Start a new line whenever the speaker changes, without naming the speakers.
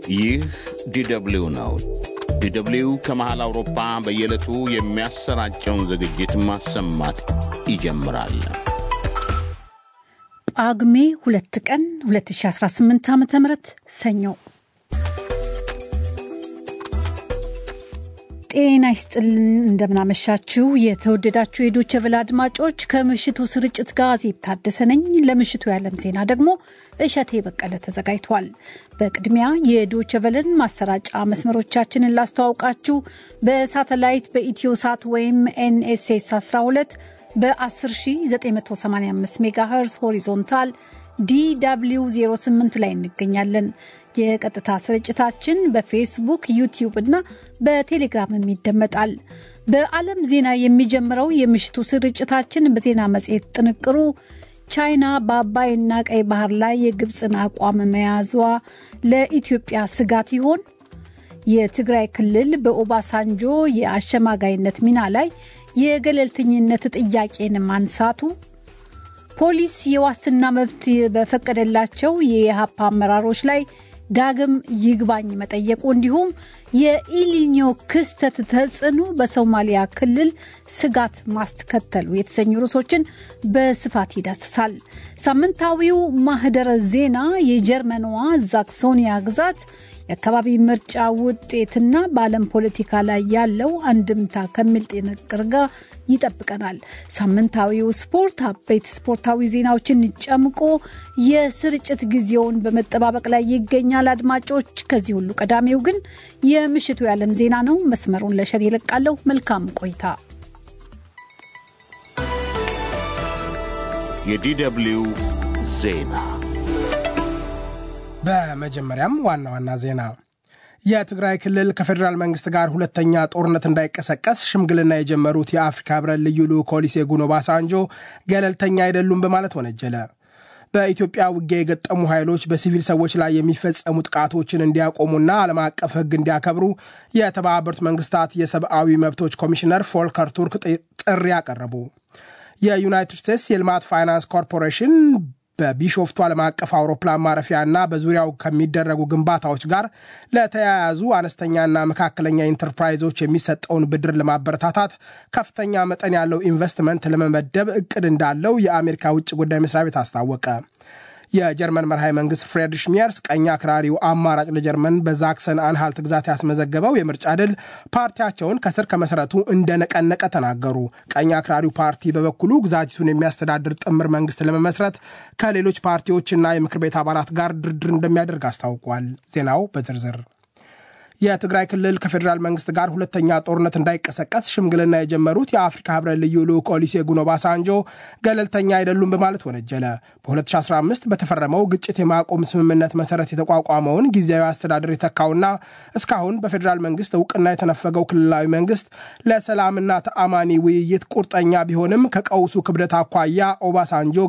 ይህ ዲደብሊው ነው። ዲደብሊው ከመሃል አውሮፓ በየዕለቱ የሚያሰራጨውን ዝግጅት ማሰማት ይጀምራል።
ጳጉሜ ሁለት ቀን 2018 ዓ ም ሰኞ ጤና ይስጥልን። እንደምናመሻችሁ የተወደዳችሁ የዶቼ ቬለ አድማጮች፣ ከምሽቱ ስርጭት ጋር ዜብ ታደሰ ነኝ። ለምሽቱ የዓለም ዜና ደግሞ እሸቴ በቀለ ተዘጋጅቷል። በቅድሚያ የዶቼ ቬለን ማሰራጫ መስመሮቻችንን ላስተዋውቃችሁ። በሳተላይት በኢትዮ ሳት ወይም ኤንኤስኤስ 12 በ10985 ሜጋሄርስ ሆሪዞንታል ዲw 08 ላይ እንገኛለን። የቀጥታ ስርጭታችን በፌስቡክ ዩቲዩብ እና በቴሌግራምም ይደመጣል። በዓለም ዜና የሚጀምረው የምሽቱ ስርጭታችን በዜና መጽሔት ጥንቅሩ ቻይና በአባይና ቀይ ባህር ላይ የግብፅን አቋም መያዟ ለኢትዮጵያ ስጋት ይሆን? የትግራይ ክልል በኦባሳንጆ የአሸማጋይነት ሚና ላይ የገለልተኝነት ጥያቄን ማንሳቱ ፖሊስ የዋስትና መብት በፈቀደላቸው የኢህአፓ አመራሮች ላይ ዳግም ይግባኝ መጠየቁ እንዲሁም የኢሊኒዮ ክስተት ተጽዕኖ በሶማሊያ ክልል ስጋት ማስከተሉ የተሰኙ ርዕሶችን በስፋት ይዳስሳል። ሳምንታዊው ማህደረ ዜና የጀርመንዋ ዛክሶኒያ ግዛት የአካባቢ ምርጫ ውጤትና በዓለም ፖለቲካ ላይ ያለው አንድምታ ከሚል ጥንቅር ጋር ይጠብቀናል። ሳምንታዊው ስፖርት አበይት ስፖርታዊ ዜናዎችን ጨምቆ የስርጭት ጊዜውን በመጠባበቅ ላይ ይገኛል። አድማጮች፣ ከዚህ ሁሉ ቀዳሚው ግን የምሽቱ የዓለም ዜና ነው። መስመሩን ለሸር ይለቃለሁ። መልካም ቆይታ።
የዲደብሊው ዜና
በመጀመሪያም ዋና ዋና ዜና የትግራይ ክልል ከፌዴራል መንግስት ጋር ሁለተኛ ጦርነት እንዳይቀሰቀስ ሽምግልና የጀመሩት የአፍሪካ ህብረት ልዩ ልዑክ ኦሉሴጉን ኦባሳንጆ ገለልተኛ አይደሉም በማለት ወነጀለ። በኢትዮጵያ ውጊያ የገጠሙ ኃይሎች በሲቪል ሰዎች ላይ የሚፈጸሙ ጥቃቶችን እንዲያቆሙና ዓለም አቀፍ ሕግ እንዲያከብሩ የተባበሩት መንግስታት የሰብአዊ መብቶች ኮሚሽነር ፎልከር ቱርክ ጥሪ አቀረቡ። የዩናይትድ ስቴትስ የልማት ፋይናንስ ኮርፖሬሽን በቢሾፍቱ ዓለም አቀፍ አውሮፕላን ማረፊያና በዙሪያው ከሚደረጉ ግንባታዎች ጋር ለተያያዙ አነስተኛና መካከለኛ ኢንተርፕራይዞች የሚሰጠውን ብድር ለማበረታታት ከፍተኛ መጠን ያለው ኢንቨስትመንት ለመመደብ እቅድ እንዳለው የአሜሪካ ውጭ ጉዳይ መስሪያ ቤት አስታወቀ። የጀርመን መርሃዊ መንግስት ፍሬድሪሽ ሚየርስ ቀኝ አክራሪው አማራጭ ለጀርመን በዛክሰን አንሃልት ግዛት ያስመዘገበው የምርጫ ድል ፓርቲያቸውን ከስር ከመሰረቱ እንደነቀነቀ ተናገሩ። ቀኝ አክራሪው ፓርቲ በበኩሉ ግዛቲቱን የሚያስተዳድር ጥምር መንግስት ለመመስረት ከሌሎች ፓርቲዎችና የምክር ቤት አባላት ጋር ድርድር እንደሚያደርግ አስታውቋል። ዜናው በዝርዝር የትግራይ ክልል ከፌዴራል መንግስት ጋር ሁለተኛ ጦርነት እንዳይቀሰቀስ ሽምግልና የጀመሩት የአፍሪካ ህብረት ልዩ ልዑክ ኦሉሴጉን ኦባሳንጆ ገለልተኛ አይደሉም በማለት ወነጀለ። በ2015 በተፈረመው ግጭት የማቆም ስምምነት መሰረት የተቋቋመውን ጊዜያዊ አስተዳደር የተካውና እስካሁን በፌዴራል መንግስት እውቅና የተነፈገው ክልላዊ መንግስት ለሰላምና ተአማኒ ውይይት ቁርጠኛ ቢሆንም ከቀውሱ ክብደት አኳያ ኦባሳንጆ